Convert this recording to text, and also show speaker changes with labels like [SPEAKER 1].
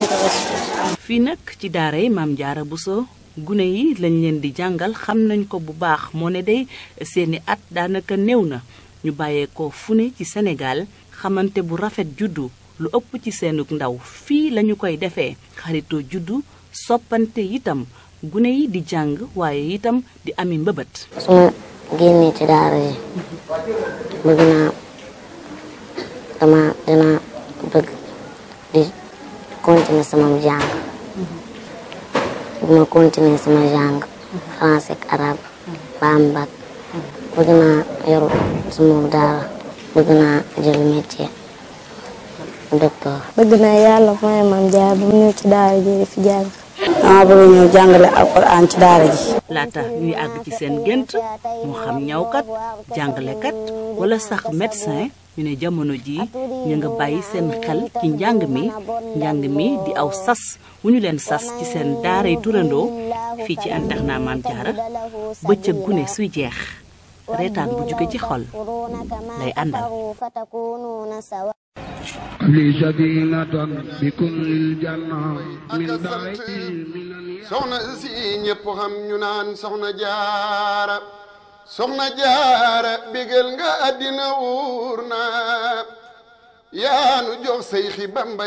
[SPEAKER 1] fii nag ci daara yi maam Jaara Buso gune yi lañ leen di jàngal xam nañ ko bu baax moo ne day seeni at daanaka néew na ñu bàyyeekoo fu ne ci Sénégal xamante bu rafet juddu lu ëpp ci seenug ndaw fii lañu koy defee xaritoo juddu soppante itam gune yi di jàng waaye itam di ami mbëbët
[SPEAKER 2] su ma génnee ci daara yi bëgg naa dama dina bëgg di continuer sama jàng bu ma continuer sama jàng français ak arabe ba am bac bëgg naa yor sama daara bëgg naa jël métier docteur
[SPEAKER 3] bëgg naa yàlla mooy maam jaar bu ñëw ci daara ji di fi jàng
[SPEAKER 4] dama bëgg ñëw jàngale alquran ci daara ji
[SPEAKER 1] laata ñuy àgg ci seen gént moo xam ñawkat jàngalekat wala sax médecin ñu ne jamono ji ñu nga bàyyi seen xel ci njàng mi njàng mi di aw sas wu ñu leen sas ci seen daaray turandoo fii ci internat Maam Jaara bëccëg gune suy jeex reetaan bu jóge ci xol lay àndal
[SPEAKER 5] li sadinatan bi kullil janna min daari
[SPEAKER 6] soxna si ñëpp xam ñu naan soxna jaara soxna jaara bégal nga àddina wuur na yaanu jox say xi bamba